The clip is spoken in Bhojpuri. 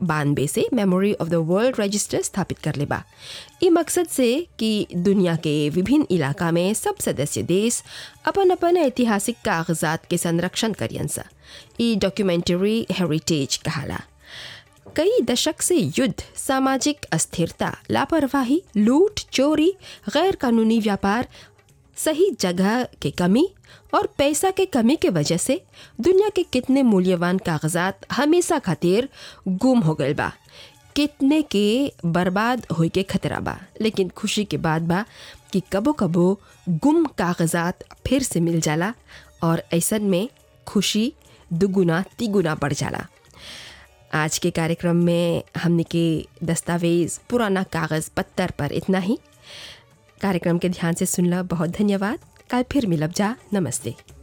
बानवे से memory of the world register स्थापित कर लेबा ई मकसद से कि दुनिया के विभिन्न इलाका में सब सदस्य देश अपन अपन ऐतिहासिक कागजात के संरक्षण करियन सा ई डॉक्यूमेंट्री हेरिटेज कहाला कई दशक से युद्ध सामाजिक अस्थिरता लापरवाही लूट चोरी गैर कानूनी व्यापार सही जगह के कमी और पैसा के कमी के वजह से दुनिया के कितने मूल्यवान कागजात हमेशा खातिर गुम हो गए बा कितने के बर्बाद होए के खतरा बा लेकिन खुशी के बात बा कि कबो कबो गुम कागजात फिर से मिल जाला और ऐसन में खुशी दुगुना तिगुना बढ़ जाला आज के कार्यक्रम में हमने के दस्तावेज पुराना कागज़ पत्थर पर इतना ही कार्यक्रम के ध्यान से सुनला बहुत धन्यवाद कल फिर मिलब जा नमस्ते